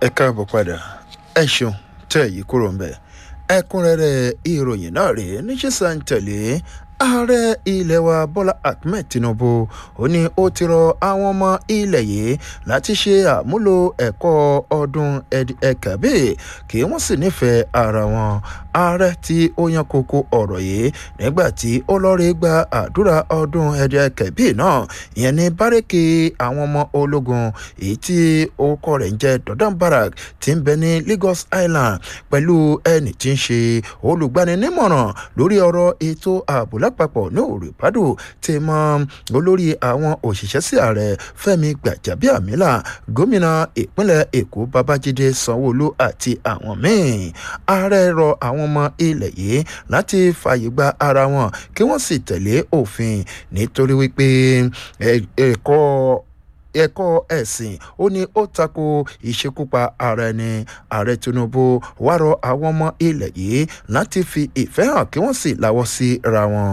ẹ káàbọ̀ padà ẹ ṣeun tẹ́ èyí kúrò ń bẹ̀ ẹ̀kúnrẹ́rẹ́ ìròyìn náà rèé níṣẹ́ sàǹtẹ̀lé ààrẹ ilẹ̀ wa bọ́lá ahmed tinubu ó ní ó ti rọ àwọn ọmọ ilẹ̀ yìí láti ṣe àmúlò ẹ̀kọ́ ọdún ẹ̀kàbí kí wọ́n sì nífẹ̀ẹ́ ara wọn ààrẹ tí ó yan kókó ọ̀rọ̀ yìí nígbà tí ó lọ́ọ́rẹ́ gba àdúrà ọdún ẹ̀kàbí náà ìyẹn ní bárẹ́kì àwọn ọmọ ológun èyí tí orúkọ rẹ̀ ń jẹ́ dọ́dán barak tí ń bẹ ní lagos island pẹ̀lú ẹni tí ń ṣe olùgbaninímọ̀ràn lórí ọ̀rọ̀ ètò ààbò lápapọ̀ ní òrìpádò ti mọ olórí àwọn òṣìṣẹ́ sí ààrẹ fẹ́mi gbàjábíàmílà gómìnà ìpínlẹ̀ èkó babájídé sanwóolu àti àwọn míín ààrẹ rọ àwọn ọmọ ilẹ̀ yìí láti fààyè gba ara wọn kí wọ́n sì tẹ̀lé òfin nítorí wípé ẹ̀kọ́ ẹ̀kọ́ ẹ̀sìn ó ní ó tako ìṣekúpa ara ẹni ààrẹ tinubu wá rọ àwọn ọmọ ilẹ̀ yìí láti fi ìfẹ́ hàn kí wọ́n sì láwọ́ sí ra wọn.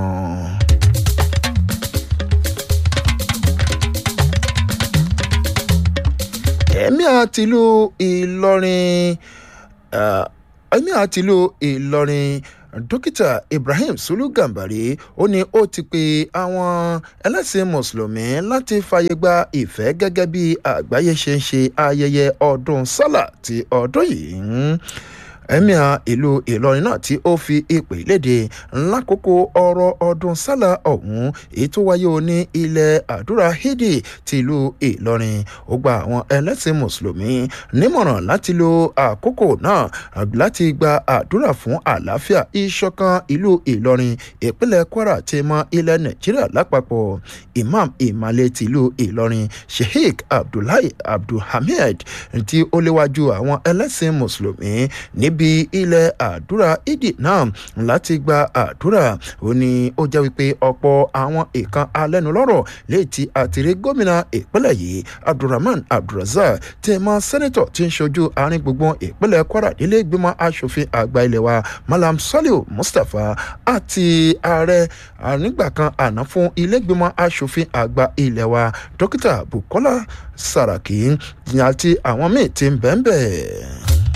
ẹ̀mí àtìlú ìlọrin ẹ̀mí àtìlú ìlọrin dókítà ibrahim sulu gambari ó ní ó ti pe àwọn ẹlẹ́sìn mùsùlùmí láti fàyè gba ìfẹ́ gẹ́gẹ́ bí àgbáyé ṣe ń ṣe ayẹyẹ ọdún sálà ti ọdún yìí emir ìlú ìlọrin náà tí ó fi ìpè léde lákòókò ọrọ̀ ọdún sálà ọ̀hún èyí tó wáyé o ní ilẹ̀ àdúrà hídì tìlú ìlọrin ó gba àwọn ẹlẹ́sìn mùsùlùmí nímọ̀ràn láti lo àkókò náà láti gba àdúrà fún àlàáfíà ìṣọ̀kan ìlú ìlọrin ìpínlẹ̀ kwara ti mọ ilẹ̀ nàìjíríà lápapọ̀ imam ìmàlẹ̀ tìlú ìlọrin sheikh abdullahi abdulhamid tí ó léwájú àwọn ẹlẹ́sìn mùsùlùmí ní níbi ilẹ̀ àdúrà ìdì náà láti gba àdúrà ó ní ó jẹ́ wípé ọ̀pọ̀ àwọn ìkan alẹ́nulọ́rọ̀ léyìí tí àtìrí gómìnà ìpínlẹ̀ yìí abdulrahman abdulrazak tí ẹ mọ sẹ́nẹ́tọ̀ tí ń ṣojú àárín gbùngbùn ìpínlẹ̀ kwara nílé ìgbìmọ̀ asòfin àgbà ilẹ̀ wa malam saliu mustapha àti ààrẹ nígbà kan àná fún ilé ìgbìmọ̀ asòfin àgbà ilẹ̀ wa dókítà bukola saraki àti àwọn míì ti ń bẹ́ẹ̀ bẹ́ẹ̀.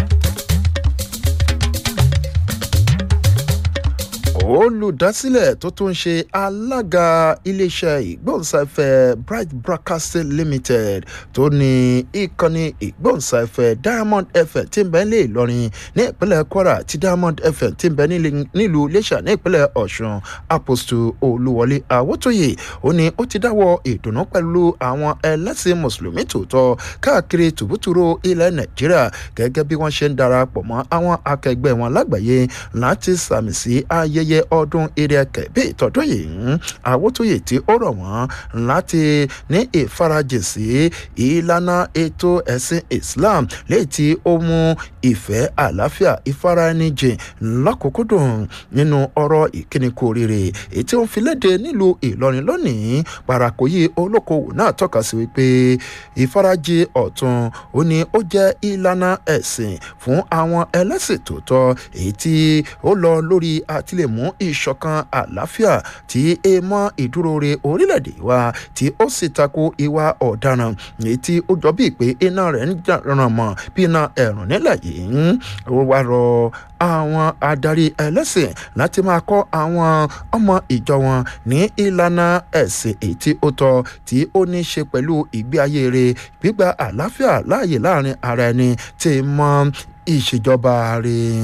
olùdásílẹ̀ tó tún ṣe alága iléeṣẹ́ ìgbóhùnsáfẹ́ bright broadcasting limited tó ní ìkànnì ìgbóhùnsáfẹ́ diamond fm tí ń bẹ nílé ìlọrin ní ìpínlẹ̀ kwara tí diamond fm tí ń bẹ nílùú iléṣà ní ìpínlẹ̀ ọ̀ṣun apostle olúwọlé àwòtóyè ó ní ó ti dáwọ́ ìdùnnú pẹ̀lú àwọn ẹlẹ́sìn mùsùlùmí tòótọ́ káàkiri tùbútùrú ilẹ̀ nàìjíríà gẹ́gẹ́ bí wọ́n ṣe ń darapọ̀ mọ́ àwọn akẹgbẹ́ wọn lágbàáyé láti sàmì sí ayẹyẹ ayẹyẹ ọdún eré kẹ̀bí ìtọ́dún yìí àwòtóyè tí ó rọ̀ wọ́n láti ní ìfarajìn sí ìlànà ètò ẹ̀sìn islam léyìí tí ó mú ìfẹ́ àlàáfíà ìfaraẹnijìn lọ́kùnkúndùn nínú ọ̀rọ̀ ìkíni kú oríire èyí tí ó ń fi léde nílùú ìlọrin lónìí parakoyi olókoòwò náà tọ́ka sí wípé ìfarajìn ọ̀tún ó ní ó jẹ́ ìlànà ẹ̀sìn fún àwọn ẹlẹ́sìn tòótọ́ èyí tí ó lọ lórí àtìlẹ́mú mú ìṣọ̀kan àlàáfíà tí e mọ́ ìdúróore orílẹ̀-èdè wa tí ó sì tako ìwà ọ̀daràn èyí tí ó jọ bíi pé iná rẹ̀ ń ràn mọ́ bí iná ẹ̀rùn nílẹ̀ yìí ó wá rọ àwọn adarí ẹlẹ́sìn láti máa kọ́ àwọn ọmọ ìjọ wọn ní ìlànà ẹ̀sìn èyí tí ó tọ́ tí ó ní ṣe pẹ̀lú ìgbé ayé rẹ̀ gbígba àlàáfíà láàyè láàrin ara ẹni tí mọ́ ìṣèjọba rẹ̀.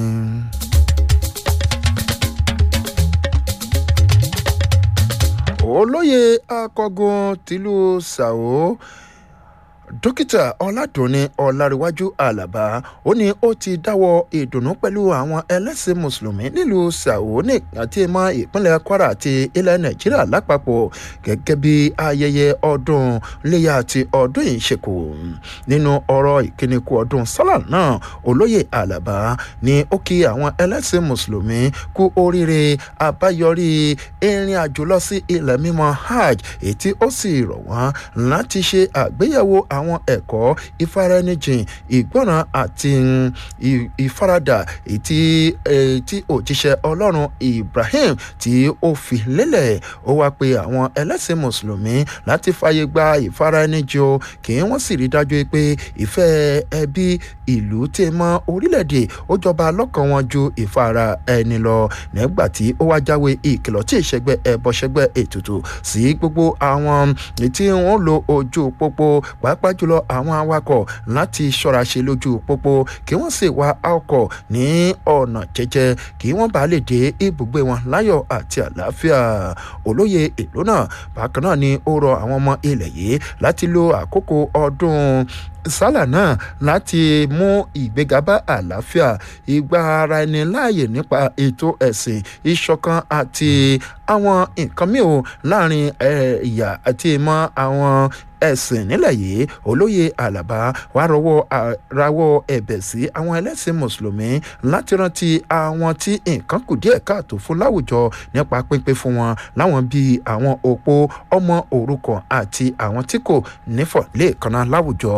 olóyè akọgun tìlú sao dókítà ọládùnní ọlárẹwájú àlàbá ó ní ó ti dáwọ́ ìdùnnú pẹ̀lú àwọn ẹlẹ́sìn mùsùlùmí nílùú sàwọ́nì àti ìmọ̀ ìpínlẹ̀ kwara àti ilẹ̀ nàìjíríà lápapọ̀ gẹ́gẹ́ bí ayẹyẹ ọdún léyà àti ọdún yìí ṣe kù nínú ọ̀rọ̀ ìkíníkù ọdún sálà náà olóyè àlàbá ní ó kí àwọn ẹlẹ́sìn mùsùlùmí kú oríire àbáyọrí ìrìn àjò lọ sí ilẹ̀ mímọ́ hajj èyí tí ó sì rọ̀ wọ́n láti ṣe àgbéyẹ̀wò àwọn ẹ̀kọ́ ìfaraẹnijìn ìgbọràn àti ìfaradà ètí tí òjíṣẹ́ ọlọ́run ibrahim tí ó fi lélẹ̀ ó wá pe àwọn ẹlẹ́sìn mùsùlùmí láti fàyè gba ìfaraẹnijìn o kí wọ́n sì rí dájú pé ìfẹ́ ẹbí ìlú tí mọ orílẹ̀-èdè ó jọba lọ́kàn wọn ju ìfara ẹni lọ nígbà tí ó wá jáwé ìkìlọ̀ tí ìṣẹ́gbẹ́ ẹ̀bọ̀ṣẹ́gbẹ́ ètùtù sí gbogbo àwọn tí wọ́n lo ojú pópó pàápàá jùlọ àwọn awakọ̀ láti ṣọ́ra ṣe lójú pópó kí wọ́n sì wa ọkọ̀ ní ọ̀nà jẹ́jẹ́ kí wọ́n bá lè dé ibùgbé wọn láyọ̀ àti àlàáfíà olóye ìlú náà bákan náà ni ó rọ àwọn ọmọ ilẹ̀ yìí láti lo àkókò ọdún sálà náà láti mú ìgbéga bá àlàáfíà ìgbà ara ẹni láàyè nípa ètò ẹ̀sìn ìṣọ̀kan àti àwọn nǹkan mìíràn láàrin ìyà àti ìmọ̀ àwọn ẹ̀sìn nílẹ̀ yìí olóye àlàbá wàá rọwọ́ rawọ́ ẹ̀bẹ̀ sí àwọn ẹlẹ́sìn mùsùlùmí láti rántí àwọn tí nǹkan kù díẹ̀ káàtó fún láwùjọ nípa pínpín fún wọn láwọn bíi àwọn òpó ọmọ òrukàn àti àwọn tí kò nífọ̀ lẹ́ẹ̀kanná láwùjọ.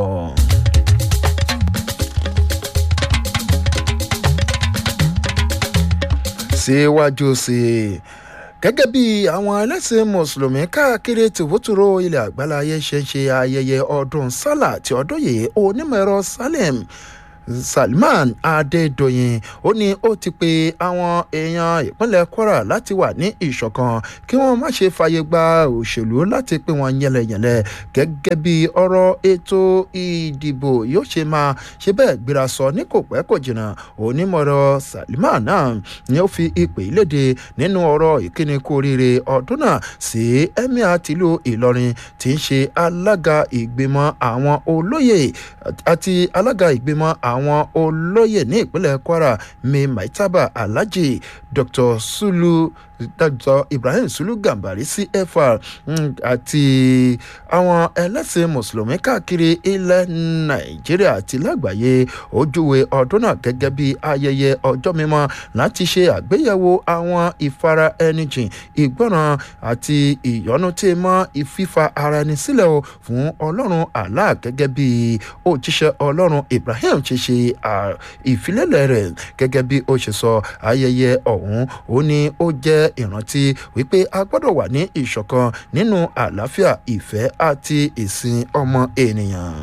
síwájú sí i gẹ́gẹ́ bí àwọn ẹlẹ́sìn mùsùlùmí káàkiri tìwútúrò ilẹ̀ àgbáláyé ṣe ń ṣe ayẹyẹ ọdún sálà tí ọdún yìí onímọ̀ ẹ̀rọ salim salman adédọyìn ó ní ó ti pe àwọn èèyàn ìpínlẹ̀ kwara láti wà ní ìṣọ̀kan kí wọ́n má ṣe fààyè gba òṣèlú láti pín wọn yẹlẹyẹlẹ gẹ́gẹ́ bí ọ̀rọ̀ ètò ìdìbò yóò ṣe máa ṣe bẹ́ẹ̀ gbéra sọ ní kò pẹ́ kò jìnnà onímọ̀rọ̀ salman náà ni ó fi ìpè léde nínú ọ̀rọ̀ ìkíni kú oríire ọdún náà sí emir tìlú ìlọrin tí ń ṣe alága ìgbìmọ̀ àwọn olóyè àti alága ìgbìmọ̀ àwọn olóyè ní ìpínlẹ̀ kwara mi maitaba alhaji dr sulu dr ibrahim sulu gambari cfr àti àwọn ẹlẹ́sìn mùsùlùmí káàkiri ilẹ̀ nàìjíríà àti lágbàáyé ojúwe ọdún náà gẹ́gẹ́ bí ayẹyẹ ọjọ́ mímọ́ láti ṣe àgbéyẹ̀wò àwọn ìfara ẹni jìn ìgbọràn àti ìyọnu tí mọ́ ìfífa ara ẹni sílẹ̀ o fún ọlọ́run allah gẹ́gẹ́ bí òjíṣẹ́ ọlọ́run ibrahim ṣe ṣe ìfilélẹ̀ rẹ̀ gẹ́gẹ́ bí ó ṣe sọ ayẹyẹ ọ̀hún ó ní ó jẹ́ ìrántí wípé a gbọ́dọ̀ wà ní ìṣọ̀kan nínú àlàáfíà ìfẹ́ àti ìsìn ọmọ ènìyàn.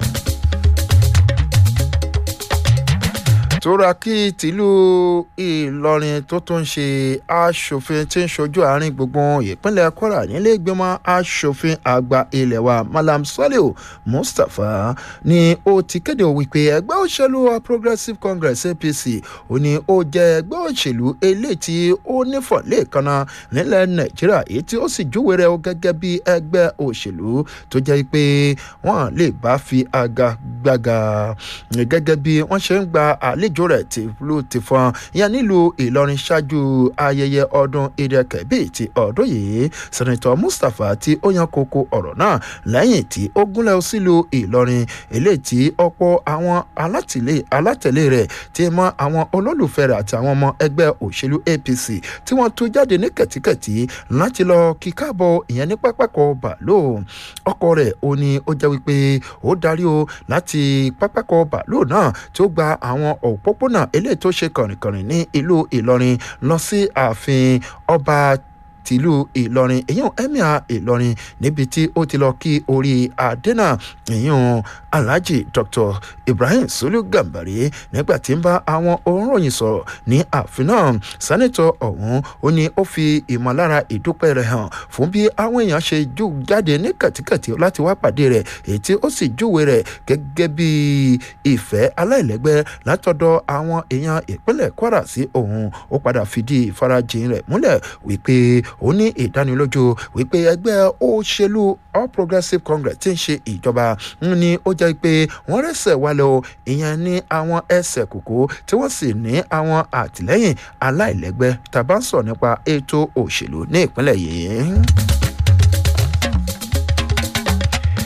toraki tìlú ìlọrin tó tún ṣe aṣòfin tí ń ṣojú àárín gbùngbùn ìpínlẹ̀ kwara nílé ìgbìmọ̀ aṣòfin àgbà ilẹ̀ wa malam saliu mustapha ni ó ti kéde wípé ẹgbẹ́ òṣèlú progressive congress apc ó ní ó jẹ́ ẹgbẹ́ òṣèlú eléyìí tí ó nífọ̀ lẹ́ẹ̀kanna nílẹ̀ nàìjíríà èyí tí ó sì júwèé rẹ̀ gẹ́gẹ́ bí ẹgbẹ́ òṣèlú tó jẹ́ pé wọ́n lè bá fi àga gbàgà gẹ́gẹ́ bí wọ́n ṣe ń gba àlejò àlejò rẹ̀ ti ló ti fọn ìyẹn nílùú ìlọrin ṣáájú ayẹyẹ ọdún ìdẹ́kẹ̀bí ti ọdún yìí sẹ̀nitọ́ mustapha tí ó yan koko ọ̀rọ̀ náà lẹ́yìn tí ó gúnlẹ̀ sílùú ìlọrin eléyìí tí ọ̀pọ̀ àwọn alátẹ̀lé rẹ̀ ti mọ àwọn olólùfẹ́ rẹ̀ àti àwọn ọmọ ẹgbẹ́ òṣèlú apc tí wọ́n tú jáde ní kẹ̀tíkẹ̀tí láti lọ kí káàbọ̀ ìyẹn ní pápákọ̀ bàálù ọkọ̀ rẹ̀ ó ní ó jẹ́ wípé ó darí o láti pápákọ̀ bàálù náà tí ó gba àwọn ò òpópónà eléyìí tó ṣe kànrìnkànrìn ní ìlú ìlọrin lọ sí ààfin ọba tìlú ìlọrin èyàn emir ìlọrin níbi tí ó ti lọ kí orí adénà èyàn alhaji dr ibrahim sulu gambari nígbà tí ń bá àwọn òǹròyìn sọ̀rọ̀ ní ààfin náà sẹ́nitọ̀ ọ̀hún ó ní ó fi ìmọ̀lára ìdúpẹ́ rẹ̀ hàn fún bí àwọn èèyàn ṣe jù jáde ní kàtíkàtí láti wá pàdé rẹ̀ èyí tí ó sì júwe rẹ̀ gẹ́gẹ́ bí ìfẹ́ aláìlẹ́gbẹ́ látọ̀dọ̀ àwọn èèyàn ìpínlẹ̀ kwara sí òun ó padà fìdí ìfarajìn rẹ̀ múlẹ̀ wípé ó ní ìdánilójú wípé ẹgbẹ́ òṣèlú all progressives congress ti ń ṣe ìjọba ní ó jẹ́ pé wọ́n rẹ́sẹ̀ wálé o ìyẹn ní àwọn ẹsẹ̀ kòkó tí wọ́n sì ní àwọn àtìlẹ́yìn aláìlẹ́gbẹ́ tàbá ń sọ nípa ètò òṣèlú ní ìpínlẹ̀ yìí.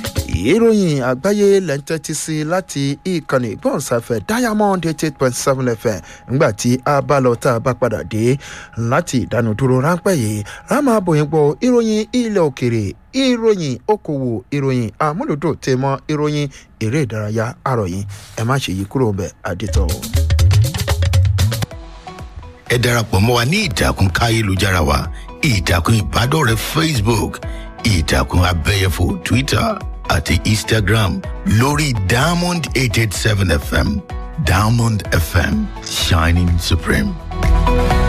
ìròyìn àgbáyé lẹ́ńtẹ́tí sí láti ìkànnì ìgbọ̀nsáfẹ́ diamond eight eight point seven fm nígbà tí a bá lọ tá a bá padà dé láti ìdánudúró ráńpẹ́ yìí a máa bòyìn gbọ́ ìròyìn ilẹ̀ òkèrè ìròyìn okòwò ìròyìn àmúlòdò tèmọ́ ìròyìn eré ìdárayá àròyìn ẹ má ṣe yí kúrò bẹ́ẹ̀ àdìtọ̀. ẹ darapọ̀ mọ́ wa ní ìtàkùn káyélujára wa ìtàkùn ìbádọ́rẹ̀ẹ́ facebook ìtàkùn abẹ́yẹfò twitter àti instagram lórí diamond eight eight seven fm diamond fm shining supreme.